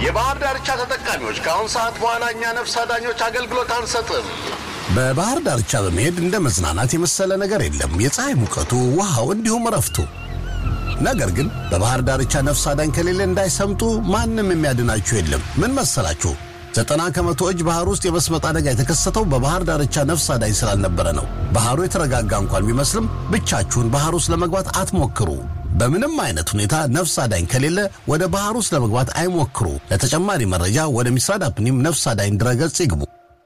የባህር ዳርቻ ተጠቃሚዎች ከአሁን ሰዓት በኋላ እኛ ነፍስ አዳኞች አገልግሎት አንሰጥም። በባህር ዳርቻ በመሄድ እንደ መዝናናት የመሰለ ነገር የለም። የፀሐይ ሙቀቱ፣ ውሃው፣ እንዲሁም እረፍቱ። ነገር ግን በባህር ዳርቻ ነፍስ አዳኝ ከሌለ እንዳይሰምጡ ማንም የሚያድናችሁ የለም። ምን መሰላችሁ? ዘጠና ከመቶ እጅ ባህር ውስጥ የመስመጥ አደጋ የተከሰተው በባህር ዳርቻ ነፍስ አዳኝ ስላልነበረ ነው። ባህሩ የተረጋጋ እንኳን ቢመስልም ብቻችሁን ባህር ውስጥ ለመግባት አትሞክሩ። በምንም አይነት ሁኔታ ነፍስ አዳኝ ከሌለ ወደ ባህር ውስጥ ለመግባት አይሞክሩ። ለተጨማሪ መረጃ ወደ ሚስራድ አፕኒም ነፍስ አዳኝ ድረገጽ ይግቡ።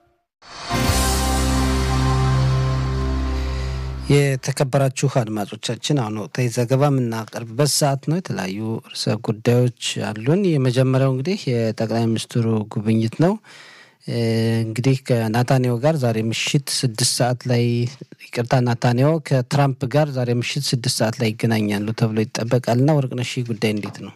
የተከበራችሁ አድማጮቻችን አሁን ወቅታዊ ዘገባ የምናቀርብበት ሰዓት ነው። የተለያዩ ርዕሰ ጉዳዮች አሉን። የመጀመሪያው እንግዲህ የጠቅላይ ሚኒስትሩ ጉብኝት ነው። እንግዲህ ከናታንያሁ ጋር ዛሬ ምሽት ስድስት ሰዓት ላይ ይቅርታ፣ ናታንያሁ ከትራምፕ ጋር ዛሬ ምሽት ስድስት ሰዓት ላይ ይገናኛሉ ተብሎ ይጠበቃልና ወርቅነሽ ጉዳይ እንዴት ነው?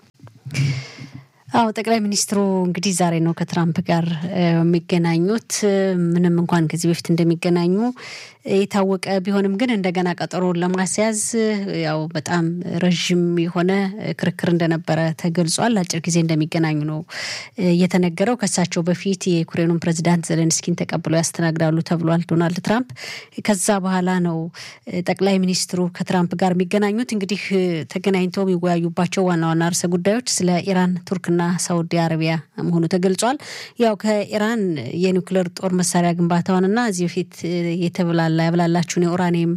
አዎ ጠቅላይ ሚኒስትሩ እንግዲህ ዛሬ ነው ከትራምፕ ጋር የሚገናኙት። ምንም እንኳን ከዚህ በፊት እንደሚገናኙ የታወቀ ቢሆንም ግን እንደገና ቀጠሮን ለማስያዝ ያው በጣም ረዥም የሆነ ክርክር እንደነበረ ተገልጿል። አጭር ጊዜ እንደሚገናኙ ነው የተነገረው። ከሳቸው በፊት የዩክሬኑን ፕሬዚዳንት ዘለንስኪን ተቀብለው ያስተናግዳሉ ተብሏል ዶናልድ ትራምፕ። ከዛ በኋላ ነው ጠቅላይ ሚኒስትሩ ከትራምፕ ጋር የሚገናኙት። እንግዲህ ተገናኝተው የሚወያዩባቸው ዋና ዋና ርዕሰ ጉዳዮች ስለ ኢራን፣ ቱርክና ሳውዲ አረቢያ መሆኑ ተገልጿል። ያው ከኢራን የኒውክሌር ጦር መሳሪያ ግንባታውንና እዚህ በፊት የተብላላ ያብላላችሁን የኡራኒየም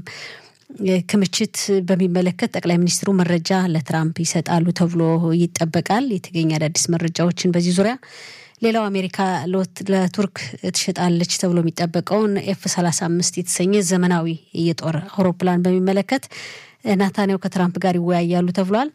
ክምችት በሚመለከት ጠቅላይ ሚኒስትሩ መረጃ ለትራምፕ ይሰጣሉ ተብሎ ይጠበቃል። የተገኘ አዳዲስ መረጃዎችን በዚህ ዙሪያ ሌላው አሜሪካ ለቱርክ ትሸጣለች ተብሎ የሚጠበቀውን ኤፍ 35 የተሰኘ ዘመናዊ የጦር አውሮፕላን በሚመለከት ናታንያሁ ከትራምፕ ጋር ይወያያሉ ተብሏል።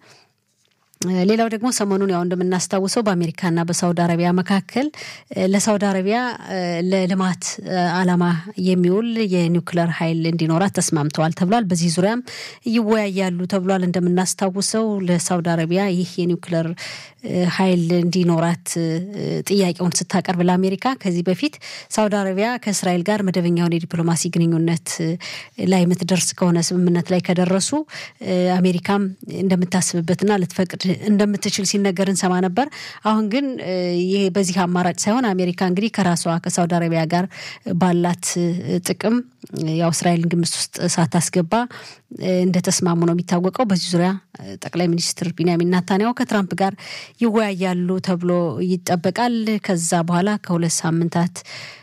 ሌላው ደግሞ ሰሞኑን ያው እንደምናስታውሰው በአሜሪካና በሳውዲ አረቢያ መካከል ለሳውዲ አረቢያ ለልማት ዓላማ የሚውል የኒውክለር ኃይል እንዲኖራት ተስማምተዋል ተብሏል። በዚህ ዙሪያም ይወያያሉ ተብሏል። እንደምናስታውሰው ለሳውዲ አረቢያ ይህ የኒውክለር ኃይል እንዲኖራት ጥያቄውን ስታቀርብ ለአሜሪካ ከዚህ በፊት ሳውዲ አረቢያ ከእስራኤል ጋር መደበኛውን የዲፕሎማሲ ግንኙነት ላይ የምትደርስ ከሆነ ስምምነት ላይ ከደረሱ አሜሪካም እንደምታስብበትና ልትፈቅድ እንደምትችል ሲነገር እንሰማ ነበር። አሁን ግን ይሄ በዚህ አማራጭ ሳይሆን አሜሪካ እንግዲህ ከራሷ ከሳውዲ አረቢያ ጋር ባላት ጥቅም ያው እስራኤልን ግምት ውስጥ ሳታስገባ እንደተስማሙ ነው የሚታወቀው። በዚህ ዙሪያ ጠቅላይ ሚኒስትር ቢንያሚን ናታንያሁ ከትራምፕ ጋር ይወያያሉ ተብሎ ይጠበቃል። ከዛ በኋላ ከሁለት ሳምንታት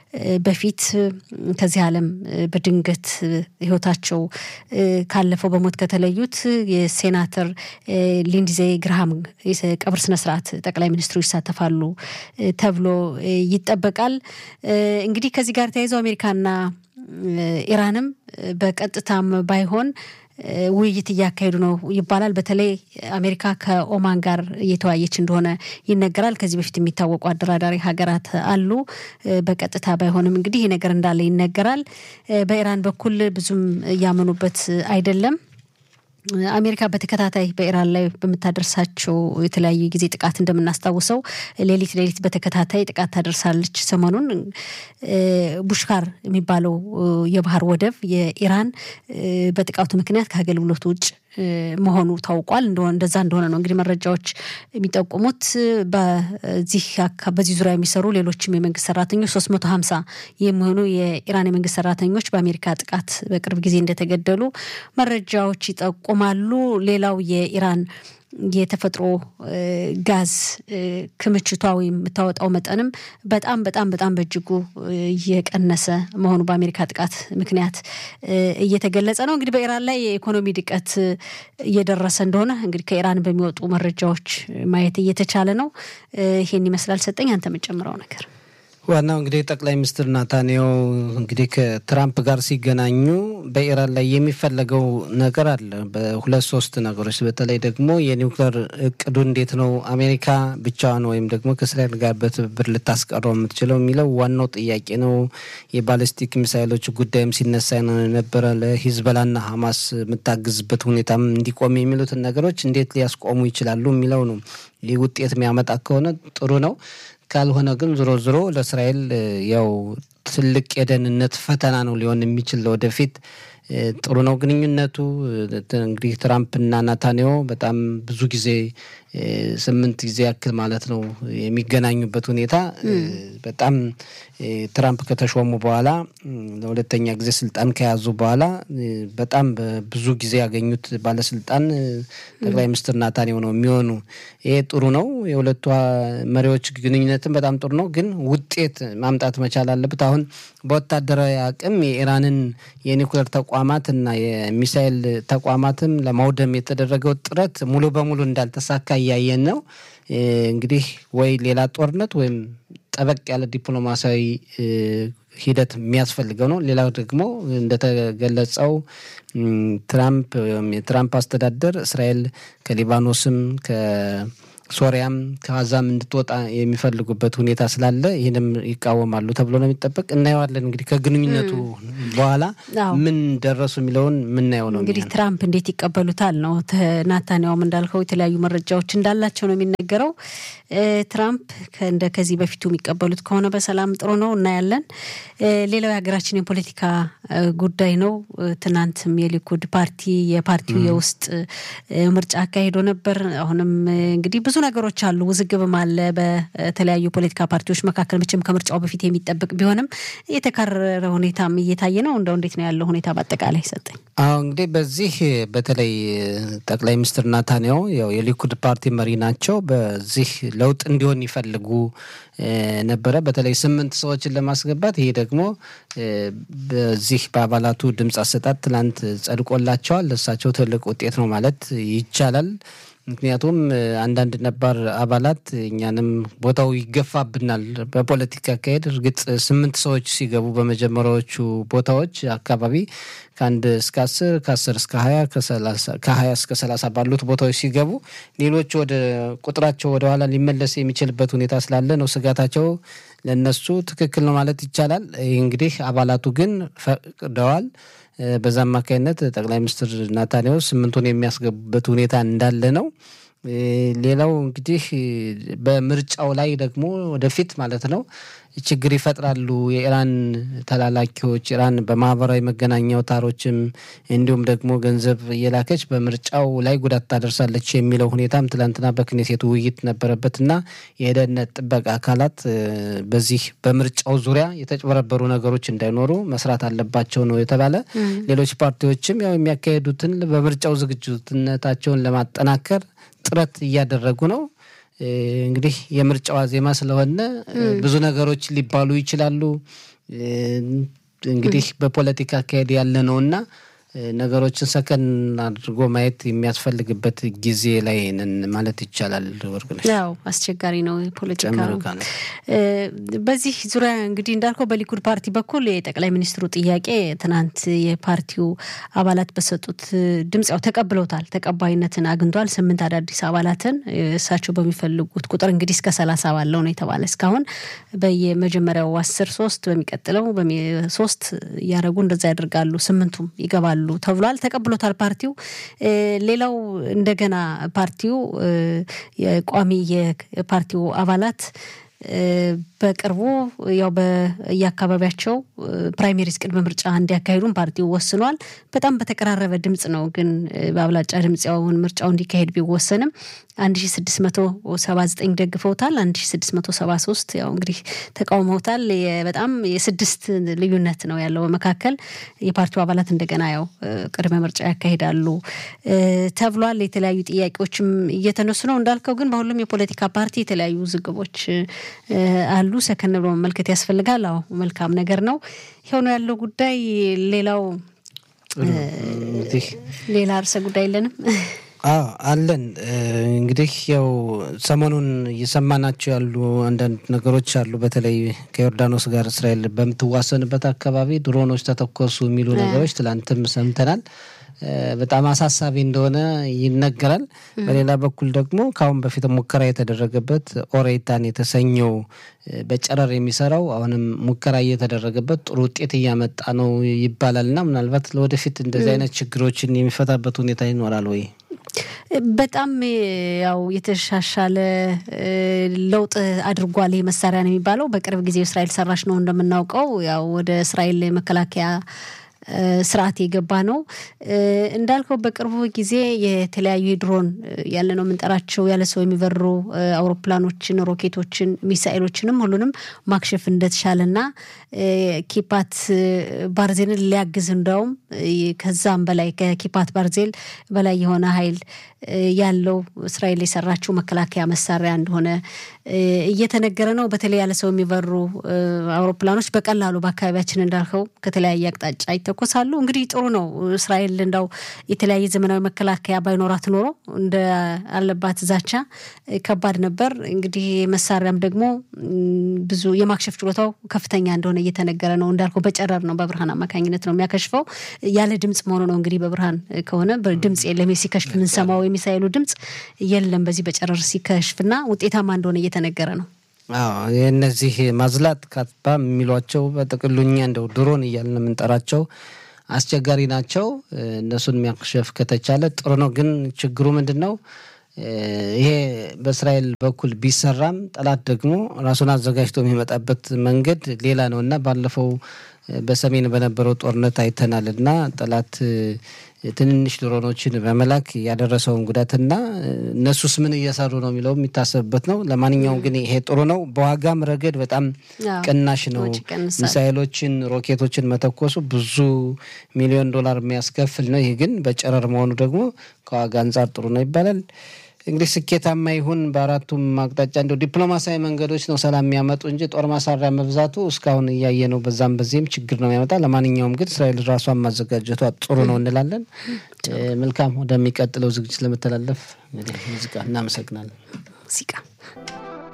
በፊት ከዚህ ዓለም በድንገት ሕይወታቸው ካለፈው በሞት ከተለዩት የሴናተር ሊንድዜ ግርሃም ቀብር ስነስርዓት ጠቅላይ ሚኒስትሩ ይሳተፋሉ ተብሎ ይጠበቃል። እንግዲህ ከዚህ ጋር ተያይዘው አሜሪካና ኢራንም በቀጥታም ባይሆን ውይይት እያካሄዱ ነው ይባላል። በተለይ አሜሪካ ከኦማን ጋር እየተወያየች እንደሆነ ይነገራል። ከዚህ በፊት የሚታወቁ አደራዳሪ ሀገራት አሉ። በቀጥታ ባይሆንም እንግዲህ ይህ ነገር እንዳለ ይነገራል። በኢራን በኩል ብዙም እያመኑበት አይደለም። አሜሪካ በተከታታይ በኢራን ላይ በምታደርሳቸው የተለያዩ ጊዜ ጥቃት እንደምናስታውሰው ሌሊት ሌሊት በተከታታይ ጥቃት ታደርሳለች። ሰሞኑን ቡሽካር የሚባለው የባህር ወደብ የኢራን በጥቃቱ ምክንያት ከአገልግሎት ውጭ መሆኑ ታውቋል። እንደዛ እንደሆነ ነው እንግዲህ መረጃዎች የሚጠቁሙት። በዚህ በዚህ ዙሪያ የሚሰሩ ሌሎችም የመንግስት ሰራተኞች ሶስት መቶ ሀምሳ የሚሆኑ የኢራን የመንግስት ሰራተኞች በአሜሪካ ጥቃት በቅርብ ጊዜ እንደተገደሉ መረጃዎች ይጠቁማሉ። ሌላው የኢራን የተፈጥሮ ጋዝ ክምችቷ ወይም የምታወጣው መጠንም በጣም በጣም በጣም በእጅጉ እየቀነሰ መሆኑ በአሜሪካ ጥቃት ምክንያት እየተገለጸ ነው። እንግዲህ በኢራን ላይ የኢኮኖሚ ድቀት እየደረሰ እንደሆነ እንግዲህ ከኢራን በሚወጡ መረጃዎች ማየት እየተቻለ ነው። ይሄን ይመስላል። ሰጠኝ አንተ የምጨምረው ነገር ዋናው እንግዲህ ጠቅላይ ሚኒስትር ናታንያሁ እንግዲህ ከትራምፕ ጋር ሲገናኙ በኢራን ላይ የሚፈለገው ነገር አለ። በሁለት ሶስት ነገሮች በተለይ ደግሞ የኒውክሌር እቅዱ እንዴት ነው አሜሪካ ብቻዋን ወይም ደግሞ ከእስራኤል ጋር በትብብር ልታስቀረው የምትችለው የሚለው ዋናው ጥያቄ ነው። የባሊስቲክ ሚሳይሎች ጉዳይም ሲነሳ ነው የነበረ ለሂዝበላና ሀማስ የምታግዝበት ሁኔታም እንዲቆም የሚሉትን ነገሮች እንዴት ሊያስቆሙ ይችላሉ የሚለው ነው። ይህ ውጤት የሚያመጣ ከሆነ ጥሩ ነው። ካልሆነ ግን ዞሮ ዞሮ ለእስራኤል ያው ትልቅ የደህንነት ፈተና ነው ሊሆን የሚችል ወደፊት። ጥሩ ነው ግንኙነቱ። እንግዲህ ትራምፕና ናታንያሁ በጣም ብዙ ጊዜ ስምንት ጊዜ ያክል ማለት ነው የሚገናኙበት ሁኔታ በጣም ትራምፕ ከተሾሙ በኋላ ለሁለተኛ ጊዜ ስልጣን ከያዙ በኋላ በጣም ብዙ ጊዜ ያገኙት ባለስልጣን ጠቅላይ ሚኒስትር ናታንያሁ ነው የሚሆኑ። ይሄ ጥሩ ነው። የሁለቱ መሪዎች ግንኙነትም በጣም ጥሩ ነው፣ ግን ውጤት ማምጣት መቻል አለበት። አሁን በወታደራዊ አቅም የኢራንን የኒውክሌር ተቋማት እና የሚሳይል ተቋማትም ለማውደም የተደረገው ጥረት ሙሉ በሙሉ እንዳልተሳካ እያየን ነው። እንግዲህ ወይ ሌላ ጦርነት ወይም ጠበቅ ያለ ዲፕሎማሲያዊ ሂደት የሚያስፈልገው ነው። ሌላው ደግሞ እንደተገለጸው ትራምፕ ወይም የትራምፕ አስተዳደር እስራኤል ከሊባኖስም ከሶሪያም ከጋዛም እንድትወጣ የሚፈልጉበት ሁኔታ ስላለ ይህንም ይቃወማሉ ተብሎ ነው የሚጠበቅ። እናየዋለን እንግዲህ ከግንኙነቱ በኋላ ምን ደረሱ የሚለውን የምናየው ነው። እንግዲህ ትራምፕ እንዴት ይቀበሉታል ነው። ናታንያውም እንዳልከው የተለያዩ መረጃዎች እንዳላቸው ነው የሚነገረው። ትራምፕ እንደ ከዚህ በፊቱ የሚቀበሉት ከሆነ በሰላም ጥሩ ነው እናያለን። ሌላው የሀገራችን የፖለቲካ ጉዳይ ነው። ትናንትም የሊኩድ ፓርቲ የፓርቲው የውስጥ ምርጫ አካሂዶ ነበር። አሁንም እንግዲህ ብዙ ነገሮች አሉ፣ ውዝግብም አለ በተለያዩ ፖለቲካ ፓርቲዎች መካከል መቼም ከምርጫው በፊት የሚጠብቅ ቢሆንም የተካረረ ሁኔታም እየታየ ነው። እንደው እንዴት ነው ያለው ሁኔታ በአጠቃላይ ሰጠኝ? አዎ እንግዲህ በዚህ በተለይ ጠቅላይ ሚኒስትር ናታንያሁ ያው የሊኩድ ፓርቲ መሪ ናቸው። በዚህ ለውጥ እንዲሆን ይፈልጉ ነበረ፣ በተለይ ስምንት ሰዎችን ለማስገባት። ይሄ ደግሞ በዚህ በአባላቱ ድምፅ አሰጣጥ ትናንት ጸድቆላቸዋል። ለእሳቸው ትልቅ ውጤት ነው ማለት ይቻላል። ምክንያቱም አንዳንድ ነባር አባላት እኛንም ቦታው ይገፋብናል በፖለቲካ አካሄድ። እርግጥ ስምንት ሰዎች ሲገቡ በመጀመሪያዎቹ ቦታዎች አካባቢ ከአንድ እስከ አስር ከአስር እስከ ሀያ ከሀያ እስከ ሰላሳ ባሉት ቦታዎች ሲገቡ ሌሎች ወደ ቁጥራቸው ወደ ኋላ ሊመለስ የሚችልበት ሁኔታ ስላለ ነው ስጋታቸው። ለነሱ ትክክል ነው ማለት ይቻላል። ይህ እንግዲህ አባላቱ ግን ፈቅደዋል። በዛ አማካኝነት ጠቅላይ ሚኒስትር ናታንያሁ ስምንቱን የሚያስገቡበት ሁኔታ እንዳለ ነው። ሌላው እንግዲህ በምርጫው ላይ ደግሞ ወደፊት ማለት ነው ችግር ይፈጥራሉ የኢራን ተላላኪዎች ኢራን በማህበራዊ መገናኛ አውታሮችም እንዲሁም ደግሞ ገንዘብ እየላከች በምርጫው ላይ ጉዳት ታደርሳለች የሚለው ሁኔታም ትላንትና በክኔሴቱ ውይይት ነበረበትና የደህንነት ጥበቃ አካላት በዚህ በምርጫው ዙሪያ የተጭበረበሩ ነገሮች እንዳይኖሩ መስራት አለባቸው ነው የተባለ። ሌሎች ፓርቲዎችም ያው የሚያካሄዱትን በምርጫው ዝግጁነታቸውን ለማጠናከር ጥረት እያደረጉ ነው። እንግዲህ የምርጫው ዋዜማ ስለሆነ ብዙ ነገሮች ሊባሉ ይችላሉ። እንግዲህ በፖለቲካ አካሄድ ያለ ነውና ነገሮችን ሰከን አድርጎ ማየት የሚያስፈልግበት ጊዜ ላይ ነን ማለት ይቻላል። ወርቅነሽ ያው አስቸጋሪ ነው ፖለቲካ ነው። በዚህ ዙሪያ እንግዲህ እንዳልከው በሊኩድ ፓርቲ በኩል የጠቅላይ ሚኒስትሩ ጥያቄ ትናንት የፓርቲው አባላት በሰጡት ድምፅ ያው ተቀብለውታል፣ ተቀባይነትን አግኝቷል። ስምንት አዳዲስ አባላትን እሳቸው በሚፈልጉት ቁጥር እንግዲህ እስከ ሰላሳ ባለው ነው የተባለ እስካሁን በየመጀመሪያው አስር ሶስት በሚቀጥለው ሶስት እያደረጉ እንደዛ ያደርጋሉ። ስምንቱም ይገባሉ ተብሏል። ተቀብሎታል ፓርቲው። ሌላው እንደገና ፓርቲው የቋሚ የፓርቲው አባላት በቅርቡ ያው በየአካባቢያቸው ፕራይሜሪስ ቅድመ ምርጫ እንዲያካሂዱም ፓርቲው ወስኗል። በጣም በተቀራረበ ድምፅ ነው ግን በአብላጫ ድምፅ ያውን ምርጫው እንዲካሄድ ቢወሰንም 1679 ደግፈውታል፣ 1673 ያው እንግዲህ ተቃውመውታል። በጣም የስድስት ልዩነት ነው ያለው በመካከል የፓርቲው አባላት እንደገና ያው ቅድመ ምርጫ ያካሂዳሉ ተብሏል። የተለያዩ ጥያቄዎችም እየተነሱ ነው እንዳልከው። ግን በሁሉም የፖለቲካ ፓርቲ የተለያዩ ውዝግቦች አሉ። ሰከን ብሎ መመልከት ያስፈልጋል። አዎ መልካም ነገር ነው የሆነ ያለው ጉዳይ። ሌላው ሌላ ርዕሰ ጉዳይ የለንም። አዎ አለን። እንግዲህ ያው ሰሞኑን እየሰማናቸው ያሉ አንዳንድ ነገሮች አሉ። በተለይ ከዮርዳኖስ ጋር እስራኤል በምትዋሰንበት አካባቢ ድሮኖች ተተኮሱ የሚሉ ነገሮች ትላንትም ሰምተናል። በጣም አሳሳቢ እንደሆነ ይነገራል። በሌላ በኩል ደግሞ ከአሁን በፊት ሙከራ የተደረገበት ኦሬታን የተሰኘው በጨረር የሚሰራው አሁንም ሙከራ እየተደረገበት ጥሩ ውጤት እያመጣ ነው ይባላል እና ምናልባት ለወደፊት እንደዚህ አይነት ችግሮችን የሚፈታበት ሁኔታ ይኖራል ወይ? በጣም ያው የተሻሻለ ለውጥ አድርጓል። ይህ መሳሪያ ነው የሚባለው በቅርብ ጊዜ እስራኤል ሰራሽ ነው እንደምናውቀው ያው ወደ እስራኤል መከላከያ ስርዓት የገባ ነው። እንዳልከው በቅርቡ ጊዜ የተለያዩ የድሮን ያለ ነው የምንጠራቸው ያለ ሰው የሚበሩ አውሮፕላኖችን፣ ሮኬቶችን፣ ሚሳኤሎችንም ሁሉንም ማክሸፍ እንደተቻለና ኪፓት ባርዜልን ሊያግዝ እንዳውም ከዛም በላይ ከኪፓት ባርዜል በላይ የሆነ ኃይል ያለው እስራኤል የሰራችው መከላከያ መሳሪያ እንደሆነ እየተነገረ ነው። በተለይ ያለ ሰው የሚበሩ አውሮፕላኖች በቀላሉ በአካባቢያችን እንዳልከው ከተለያየ አቅጣጫ ይተኮሳሉ። እንግዲህ ጥሩ ነው። እስራኤል እንዳው የተለያየ ዘመናዊ መከላከያ ባይኖራት ኖሮ እንደ አለባት ዛቻ ከባድ ነበር። እንግዲህ መሳሪያም ደግሞ ብዙ የማክሸፍ ችሎታው ከፍተኛ እንደሆነ እየተነገረ ነው። እንዳልከው በጨረር ነው፣ በብርሃን አማካኝነት ነው የሚያከሽፈው። ያለ ድምፅ መሆኑ ነው እንግዲህ በብርሃን ከሆነ ድምፅ የለም። ሲከሽፍ የምንሰማው የሚሳይሉ ድምፅ የለም። በዚህ በጨረር ሲከሽፍና ውጤታማ እንደሆነ እየተነገረ ነው። የእነዚህ ማዝላት ካትባ የሚሏቸው በጥቅሉ እኛ እንደው ድሮን እያልን የምንጠራቸው አስቸጋሪ ናቸው። እነሱን የሚያክሸፍ ከተቻለ ጥሩ ነው። ግን ችግሩ ምንድን ነው? ይሄ በእስራኤል በኩል ቢሰራም ጠላት ደግሞ ራሱን አዘጋጅቶ የሚመጣበት መንገድ ሌላ ነው እና ባለፈው በሰሜን በነበረው ጦርነት አይተናል እና ጠላት ትንንሽ ድሮኖችን በመላክ ያደረሰውን ጉዳትና እነሱስ ምን እየሰሩ ነው የሚለው የሚታሰብበት ነው። ለማንኛውም ግን ይሄ ጥሩ ነው። በዋጋም ረገድ በጣም ቅናሽ ነው። ሚሳይሎችን፣ ሮኬቶችን መተኮሱ ብዙ ሚሊዮን ዶላር የሚያስከፍል ነው። ይህ ግን በጨረር መሆኑ ደግሞ ከዋጋ አንጻር ጥሩ ነው ይባላል። እንግዲህ ስኬታማ ይሁን በአራቱም አቅጣጫ እንደው ዲፕሎማሲያዊ መንገዶች ነው ሰላም የሚያመጡ እንጂ ጦር መሳሪያ መብዛቱ እስካሁን እያየ ነው። በዛም በዚህም ችግር ነው የሚያመጣ። ለማንኛውም ግን እስራኤል ራሷን ማዘጋጀቷ ጥሩ ነው እንላለን። መልካም፣ ወደሚቀጥለው ዝግጅት ለመተላለፍ እንግዲህ ሙዚቃ እናመሰግናለን። ሙዚቃ